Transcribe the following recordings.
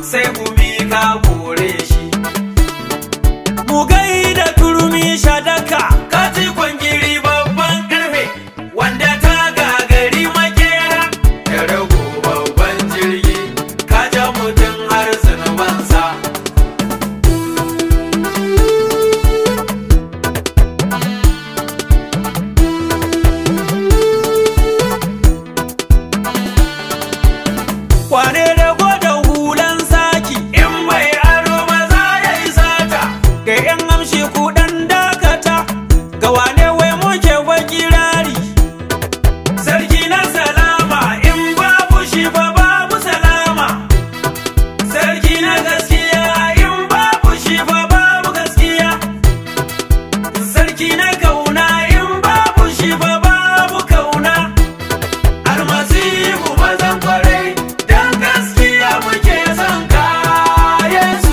sai gumi ka kore shi mu gaida turmi shadaka kaji kwangiri babban karfe wanda ta gagari makera ya rago babban jirgi ka ja mutum har zunubansa kwane da gwada hulan saki in mai aro maza ya yi sata ga yan amshi kudan dakata ga wane wai muke wakirari sarki na salama in babu shi fa babu salama sarki na gaskiya in babu shi fa babu gaskiya sarki na kauna in babu shi fa babu kauna almasihu mazan kwarai dan gaskiya muke son kayansu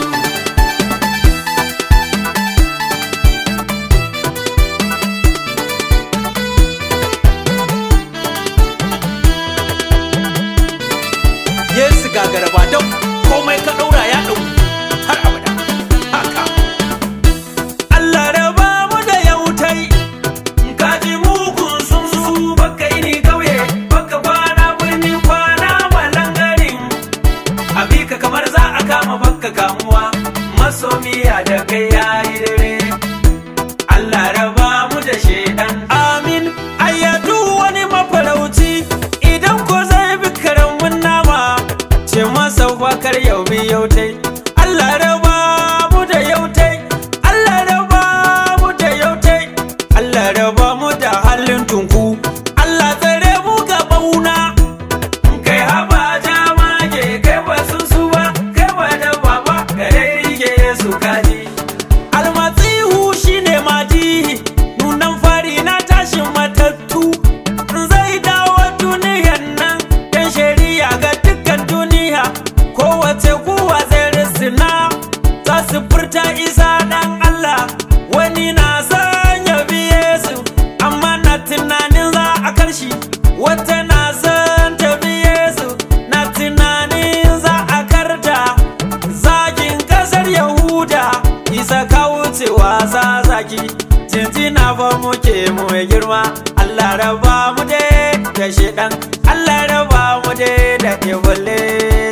Yesu gagara ba don komai ka ɗaura ya ɗau har abada haka Allah raba mu da yautai ka ji mugun sun su baka yi ni kauye baka kwana birni kwana malangarin abika kamar za a kama baka kamuwa masomiya da kai yayi dare Allah raba mu da shedan amin ayyadu wani mafarauci idan ko zai bi karamin nama ce masa fakar yau bi yautai Allah raba mu da yautai Allah raba mu da yautai Allah raba mu da halin tunku Allah tsare mu ga bauna kai haba jama ke kai ba sun su ba kai ba da baba gare rike su kaji almasihu shine madihi nunan fari na tashin matattu zai dawo duniyan nan dan shari'a ga dukkan duniya kowace kuwa zai risina za su furta isa dan Allah wani na son ya biye su amma na tunanin za a karshi wata na son ta biye su na tunanin za a karta zagin kasar yahuda isa ka wucewa za zaki jinjina fa muke mu mai girma Allah raba mu dai da shedan Allah raba mu dai da iblis